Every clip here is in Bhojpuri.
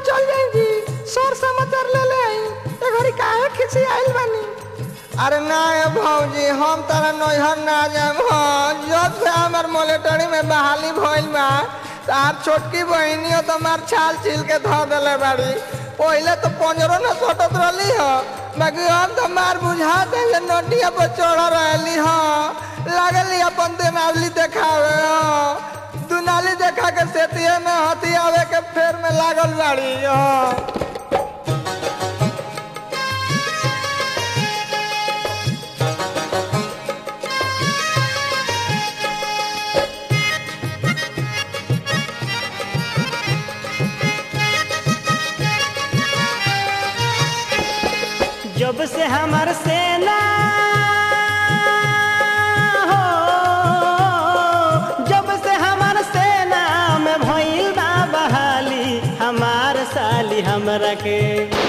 चल जाएंगी शोर समाचार ले ले आई ए घड़ी काहे खिसी आइल बानी अरे ना ये भौजी हम तारा नैहर ना जाएम हाँ जब से हमार मोलेटरी में बहाली भइल बा तार छोटकी बहिनी हो तो मार छाल छील के धो देले बाड़ी पहले तो पंजरो न सटत रहली हो बाकी हम तो मार बुझा दे जे नोटिया पर चढ़ रहली हो लागली अपन देनावली देखावे हो दुनाली देखा के सेतिये में हथी आवे के फेर में लागल बाड़ी हो जब से हमार सेना हो जब से हमार सेना में भइल बा बहाली हमार साली हमरा के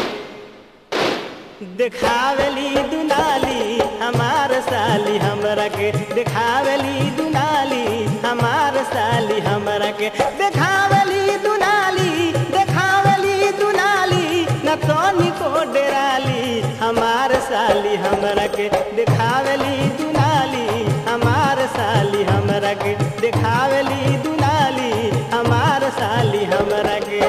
देखावेली दुनाली हमार साली हमरा के देखावेली दुनाली हमार साली हमरा के देखावेली दुनाली देखावेली दुनाली न तोनी को डेराली हमार साली हमरा के देखावेली दुनाली हमार साली हमरा के देखावेली दुनाली हमार साली हमरा के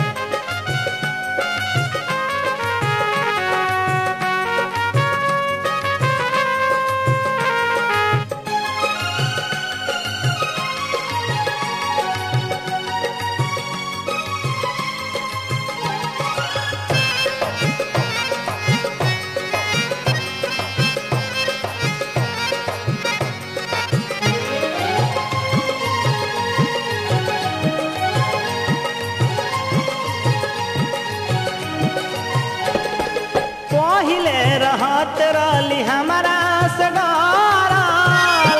पहिले रहत रहली हमारा से डरल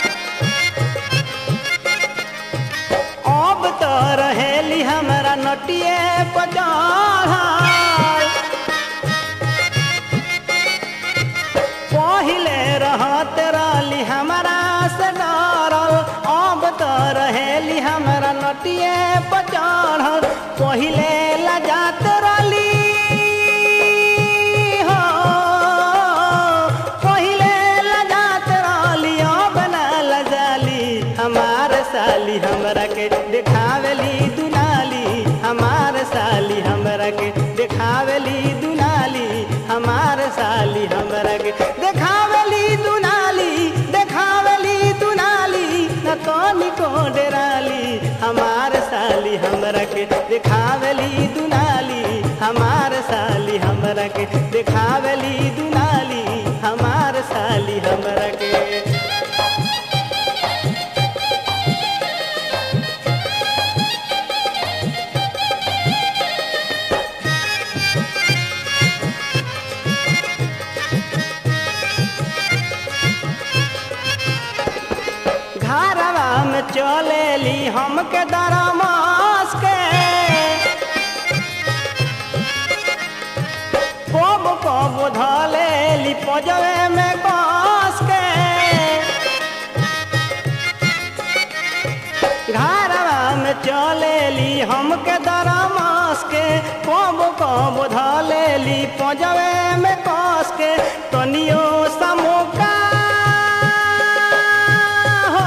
अब तो रहेली हमारा नटिए पचढ़ल पहिले रहत रहली हमारा से डरल अब तो रहेली हमारा नटिए पचढ़ल पहिले लजात रहली हो पहिले लजात रहली अब ना लजाली हमार साली हमरा के देखावेली दुनाली हमार साली हमरा के देखावेली दुनाली हमार साली हमरा के देखावेली दुनाली देखावेली दुनाली न तोनी को डेराली हमार साली हमरा के देखावेली दुनाली हमार साली हमरा के देखावेली दुनाली हमार साली हमरा के घरवा में चलेली हमके दरमास के कब कब धलेली पजवे में कस के घरवा में चलेली हमके दरमास के कब कब धलेली पजवे में कस के तनियो समोका हो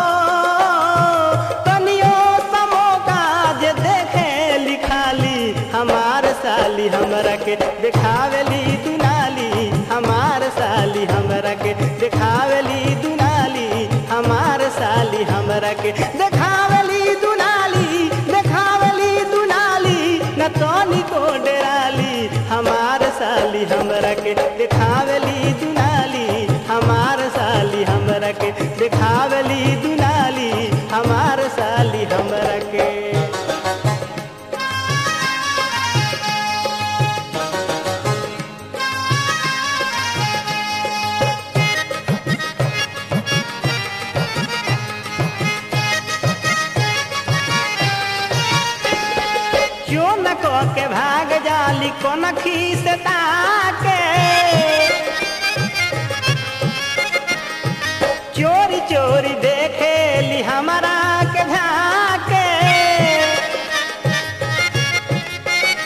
तनियो समोका जे देखे लिखाली हमार साली हमरा के देखावेली दुनाली हमार साली हमरा के देखावेली दुनाली हमार साली हमरा के देखावेली दुनाली देखावेली दुनाली न तोनी को डेराली हमार साली हमरा के देखावेली दुनाली हमार साली हमरा के देखावेली दुनाली हमार साली हमरा के क्यों न को के भाग जाली कोन खीस ताके चोरी चोरी देखेली हमारा के झाके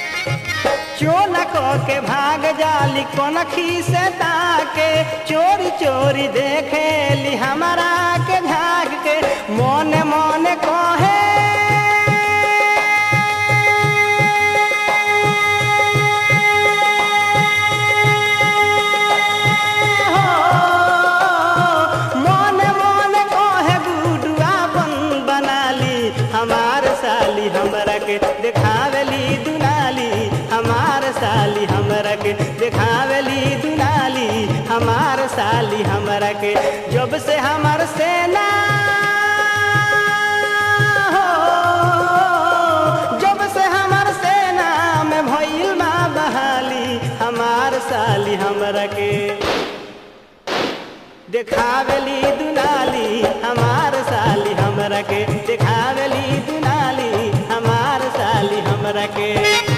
साली कोनखी से ताके चोरी चोरी देखेली हमारा के झाग के मोने मोने कहे मोने मोने कहे गुडुआ बन बनाली हमार साली हमरा के देखावेली दुनाली हमार साली हमरा के देखावेली दुनाली हमार साली हमरा के जब से हमार सेना हो जब से हमार सेना में भइल बा बहाली हमार साली हमरा के देखावेली दुनाली हमार साली हमरा के देखावेली दुनाली हमार साली हमरा के